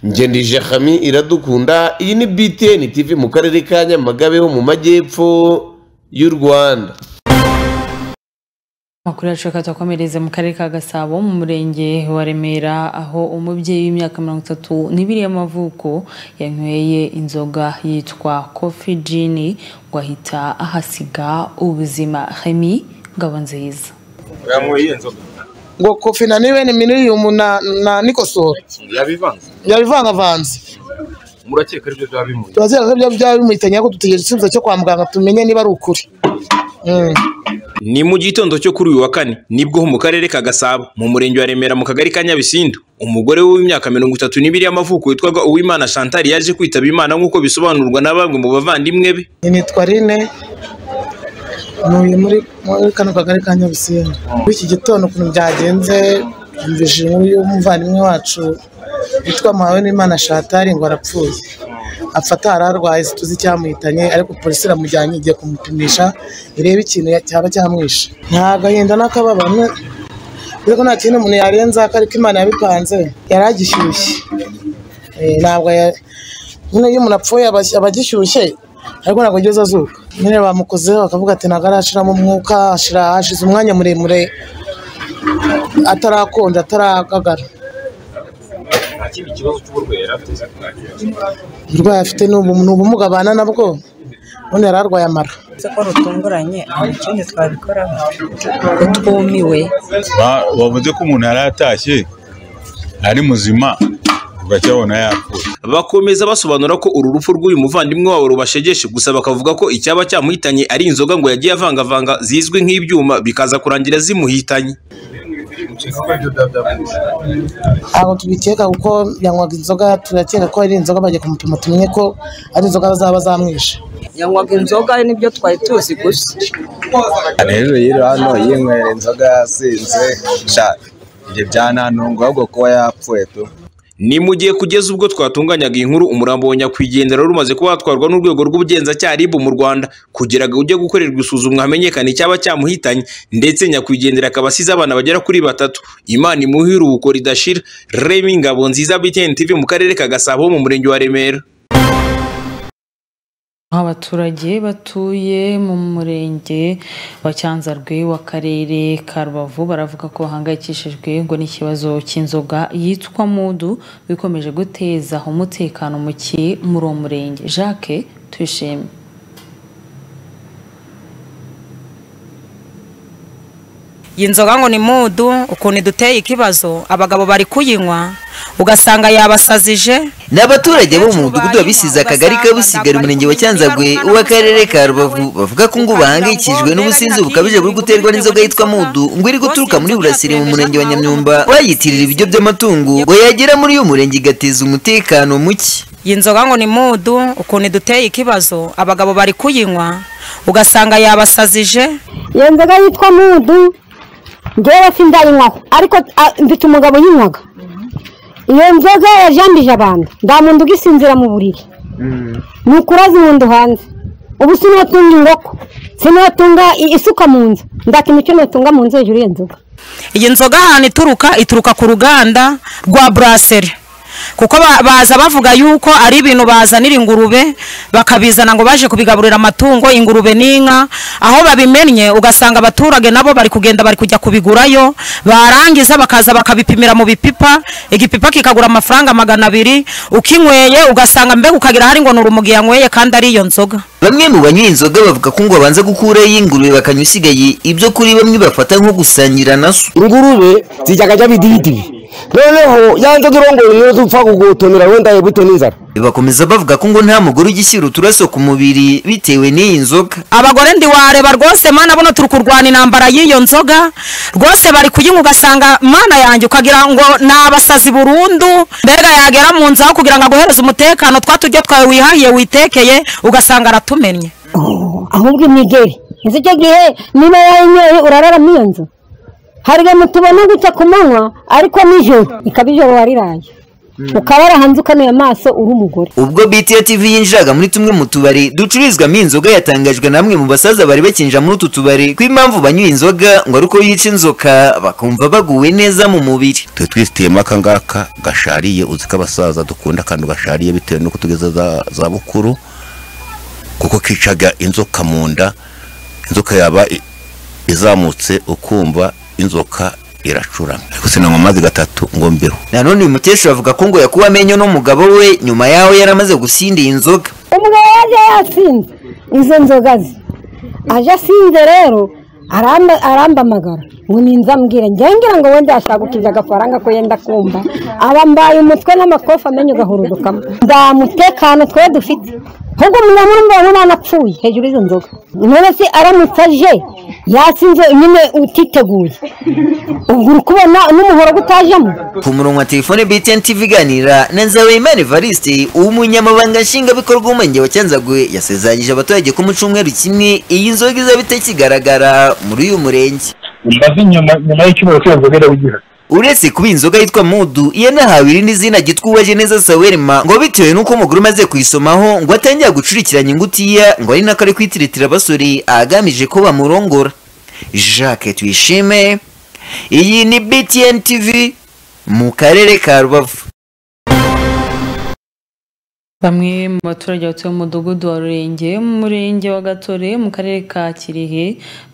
ngendije hami iradukunda iyi ni btn tv mu karere ka nyamagabe ho mu majyepfo y'u rwanda amakuru yacu akatakomereza mu karere ka gasabo mu murenge wa remera aho umubyeyi w'imyaka mirongo itatu n'ibiri y'amavuko yanyweye inzoga yitwa kofi jini ngo ahita ahasiga ubuzima hemi ngabo nziza yanyweye inzoga ngo kofi na niwe ni miliyoni na na nikosora yabivanze yabivangavanze murakeka aribyo byaba bimuye turazira ko ibyo byaba bimuhitanye ariko dutegereje igisubizo cyo kwa muganga tumenye niba ari ukuri Mm. ni mu gitondo cyo kuri uyu wa kane nibwo mu karere ka gasabo mu murenge wa remera mu kagari ka nyabisindu umugore w'imyaka mirongo itatu n'ibiri y'amavuko witwaga uwimana chantal yaje kwitaba imana nk'uko bisobanurwa na bamwe mu bavandimwe be nitwa rine ntuye muri muri kano kagari ka nyabisindu muri iki gitondo ukuntu byagenze yumvise inkuru y'umuvandimwe wacu witwa muhawenimana shatari ngo arapfuye afata hari arwaye tuzi icyamuhitanye ariko polisi iramujyanye igiye kumupimisha irebe ikintu cyaba cyamwishe nta gahinda n'akababaro ariko nta kintu umuntu yarenza ko ariko imana yabipanze yari agishyushye Eh, ntabwo ya- nyine iyo umuntu apfuye aba- aba agishyushye ariko ntabwo ageze azuka nyine bamukozeho bakavuga ati ntabwo arashiramo umwuka ashira hashize umwanya muremure atarakonja ataragagara nta kindi kibazo cy'uburwayi yari afite uburwayi afite ni ubu- ni ubumuga abana nabwo ubundi yari arwaye amara ko rutunguranye nta kindi twabikoraho kuko twumiwe Ba- bavuze ko umuntu yari atashye ari muzima ugacyabona yapfuye bakomeza basobanura ko uru rupfu rw'uyu muvandimwe wabo rubashegeshe gusa bakavuga ko icyaba cyamuhitanye ari inzoga ngo yagiye avangavanga zizwi nk'ibyuma bikaza kurangira zimuhitanye ntabwo tubikeka kuko yanywaga inzoga turakeka ko ari inzoga bagiye kumupima tumenye ko ari inzoga bazaba bazamwisha yanywaga inzoga nibyo twari tuzi gusa rero yiri hano yinywera inzoga yasinze sha ibyo byanantunga ahubwo kuba yapfuye tu ni mu gihe kugeza ubwo twatunganyaga iyi nkuru umurambo wa nyakwigendera wari umaze kuba watwarwa n'urwego rw'ubugenzacyaha RIB mu rwanda kugira ngo ujye gukorerwa isuzumwa hamenyekane icyaba cyamuhitanye ndetse nyakwigendera akaba asize abana bagera kuri batatu imana imuhe iruhuko ridashira remi ngabo nziza btn tv mu karere ka gasabo mu murenge wa remera Abaturage batuye mu murenge wa cyanzarwe w'akarere ka rubavu baravuga ko bahangayikishijwe ngo n'ikibazo cy'inzoga yitwa mudu bikomeje guteza umutekano muke muri uwo murenge jacques tuyishime iyi nzoga ngo ni mudu ukuntu iduteye ikibazo abagabo bari kuyinywa ugasanga yabasazije ni abaturage bo mu mudugudu wa bisize akagari ka busigari umurenge wa cyanzagwe w'akarere ka rubavu bavuga ko ngo bahangayikishijwe n'ubusinzi bukabije buri guterwa n'inzoga yitwa mudu ngo iri guturuka muri burasiri mu murenge wa nyamyumba bayitirira ibiryo by'amatungo ngo yagera muri uyu murenge igateza umutekano muke iyi nzoga ngo ni mudu ukuntu iduteye ikibazo abagabo bari kuyinywa ugasanga yabasazije iyo nzoga yitwa mudu ngewe sindayinywaho ariko ah, mfite umugabo uyinywaga iyo nzoga yajambije abantu nta muntu ugisinzira mu buriri ni ukuraza inyundo hanze ubu sinatunga inkoko sinatunga i- isuka mu nzu nta kintu cyo natunga mu nzu hejuru y'iyo nzoga iyi nzoga ahantu ituruka ituruka ku ruganda rwa buraseri kuko ba- baza bavuga yuko ari ibintu bazanira ingurube bakabizana ngo baje kubigaburira amatungo ingurube n'inka aho babimennye ugasanga abaturage nabo bari kugenda bari kujya kubigurayo barangiza bakaza bakabipimira mu bipipa igipipa kikagura amafaranga magana abiri ukinyweye ugasanga mbega ukagira hari ngo ni urumugi yanyweye kandi ari iyo nzoga bamwe mu banywa inzoga bavuga ko ngo babanza gukuraho iy'ingurube bakanywa isigaye ibyo kuri bamwe bafata nko gusangira na so ingurube zijyaga ajya bididibi noneho yanze durongoye niyo dupfa kugutonera wenda yebuto n'inzara bakomeza bavuga ko ngo nta mugore ugishyira uturaso ku mubiri bitewe n'iyi nzoga abagore ndiwareba rwose mana buno turi kurwana intambara y'iyo nzoga rwose bari kuyinywa ugasanga mana yanjye ukagira ngo ni abasazi burundu mbega yagera mu nzu aho kugira ngo aguhereze umutekano twa turyo twawe wihahiye witekeye ugasanga aratumennye ahubwo imigeri izi icyo gihe niba yayinyoye urarara muri iyo nzu hari ibintu tubona gutya ku manywa ariko nijoro ikaba ijoro wariraye ukabara hanze ukanuye amaso uri umugore ubwo bta tv yinjiraga muri tumwe mu tubari ducururizwamo iyi nzoga yatangajwe na bamwe mu basaza bari bakinjira muri utu tubari ko impamvu banywa iyi nzoga ngo ari uko yica inzoka bakumva baguwe neza mu mubiri twe twisitiyemo akangaka gashariye uzi ko abasaza dukunda akantu gashariye bitewe n'uko tugeze za za bukuru kuko kicaga inzoka mu nda inzoka yaba i- izamutse ukumva inzoka iracurama ariko sinanywa amazi gatatu ngo mbeho nanone uyu mukecuru avuga ko ngo yakuwe amenyo n'umugabo we nyuma yaho yari amaze gusinda iyi nzoga umugabo yaje yasinze izo nzoga ze aje asinze rero aramba- arambamagara ngo ninza ambwira ngengira ngo wenda yashagukije agafaranga ko yenda kumva aba mbaye umutwe n'amakofi amenyo agahurudukamo nta mutekano twe dufite ahubwo umuntu urumva umwana apfuye hejuru y'izo nzoga none se aramutse aje yasinze nyine utiteguye ubwo uri kubona n'umuhoro utajemo ku murongo wa telefone btn tv iganira na nzabeyimana evariste umunyamabanga nshingwabikorwa w'umurenge wa cyanzagwe yasezeranyije abaturage ko mu cyumweru kimwe iyi nzoga izaba itakigaragara muri uyu murenge mbaze nyuma nyuma y'icyumweru cyose nzobere wigira uretse kuba iyi nzoga yitwa mudu yanahawe irindi zina gitwubaje neza sawerema ngo bitewe n'uko umugore umaze kuyisomaho ngo atangira gucurikiranya ingutiya ngo ari nako ari kwitiritira abasore agamije ko bamurongora jacques tuyishime iyi ni btn tv mu karere ka rubavu Bamwe mu baturage batuye mu mudugudu wa Rurenge mu murenge wa Gatore mu karere ka Kirehe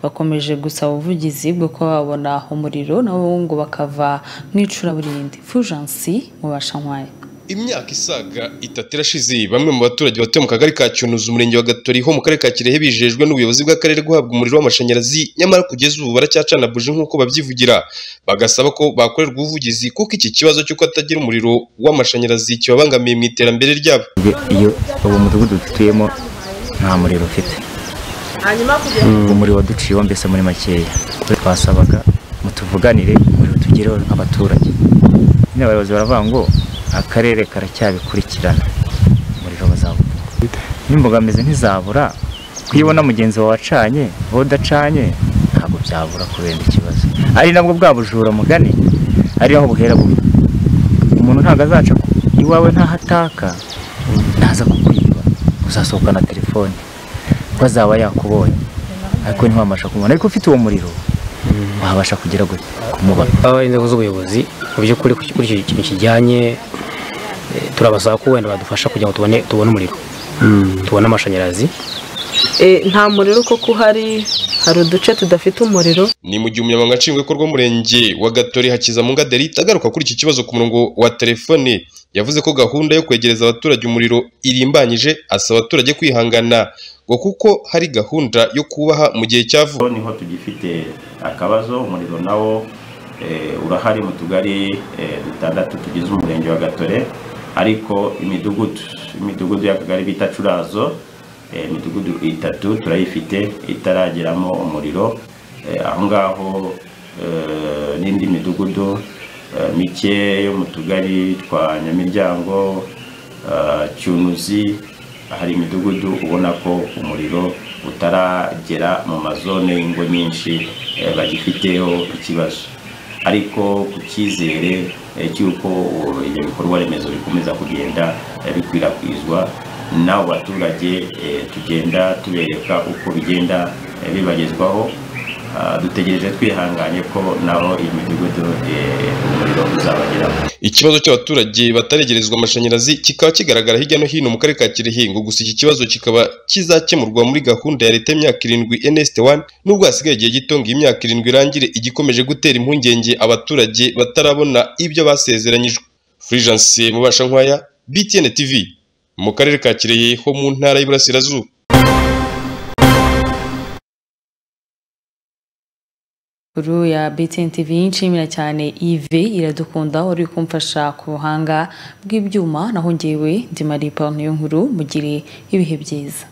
bakomeje gusaba ubuvugizi bwo kuba babona umuriro nabo ngo bakava mu icuraburindi Fujansi mu bashanwaye imyaka isaga itatu irashize bamwe mu baturage batuye mu kagari ka cyunuzi umurenge wa gatori ho mu karere ka kirehe bijejwe n'ubuyobozi bw'akarere guhabwa umuriro w'amashanyarazi nyamara kugeza ubu baracyacana buji nk'uko babyivugira bagasaba ko bakorerwa ubuvugizi kuko iki kibazo cy'uko atagira umuriro w'amashanyarazi kibabangamiye mu iterambere ryabo iyo uwo mudugudu dutuyemo nta muriro ufite umuriro waduciyeho mbese muri makeya twasabaga mutuvuganire umuriro tugereho nk'abaturage nyine abayobozi baravuga ngo akarere karacyabikurikirana umuriro bazawubona n'imbogamizi ntizabura kuyibona mugenzi wawe wacanye wowe udacanye ntabwo byabura kubera ikibazo ari nabwo bwa bujura mugani ari naho buhera bubi umuntu ntabwo azaca ku- iwawe ntahataka ntaza kukwiba uzasohoka na telefone ko azaba yakubonye ariko ntiwabasha kumubona ariko ufite uwo muriro wabasha kugera gute kumubona aba inzego z'ubuyobozi mu by'ukuri kuri kuri icyo kintu kijyanye eh, turabasaba ko wenda badufasha kugira ngo tubone tubone umuriro tubone amashanyarazi nta muriro kuko uhari hari uduce tudafite umuriro ni mu gihe umunyamabanga nshingwabikorwa w'umurenge wa gatori hakizamunga derita agaruka kuri iki kibazo ku murongo wa telefone yavuze ko gahunda yo kwegereza abaturage umuriro irimbanyije asaba abaturage kwihangana ngo kuko hari gahunda yo kubaha mu gihe cya vuba niho tugifite akabazo umuriro nawo eh, urahari mu tugari eh, dutandatu tugize umurenge wa gatore ariko imidugudu imidugudu y'akagari bita curazo eh, imidugudu itatu turayifite itarageramo umuriro Eh, aho ngaho eh, n'indi midugudu eh, mike yo mu tugari twa nyamiryango eh, cyunuzi hari imidugudu ubona ko umuriro utaragera mu mazone y'ingo nyinshi eh, bagifiteho ikibazo ariko ku cyizere eh, cy'uko uh, ibyo bikorwa remezo bikomeza kugenda eh, bikwirakwizwa n'abo baturage eh, tugenda tubereka uko bigenda eh, bibagezwaho dutegereje twihanganye ko nabo iyi midugudu eh, umuriro uzabageraho ikibazo cy'abaturage bataregerezwa amashanyarazi kikaba kigaragara hirya no hino mu karere ka Kirehe ngo gusa iki kibazo kikaba kizakemurwa muri gahunda ya leta y'imyaka irindwi NST 1 nubwo hasigaye igihe gito ngo iyi myaka irindwi irangire igikomeje gutera impungenge abaturage batarabona ibyo basezeranyijwe Fulgence mubasha nkwaya BTN TV mu karere ka Kirehe ho mu ntara y'Iburasirazuba Kuru ya BTN TV nshimira cyane Yves iradukunda wari uri kumfasha ku buhanga bw'ibyuma naho ngewe ndi Marie Paul Niyonkuru mugire ibihe byiza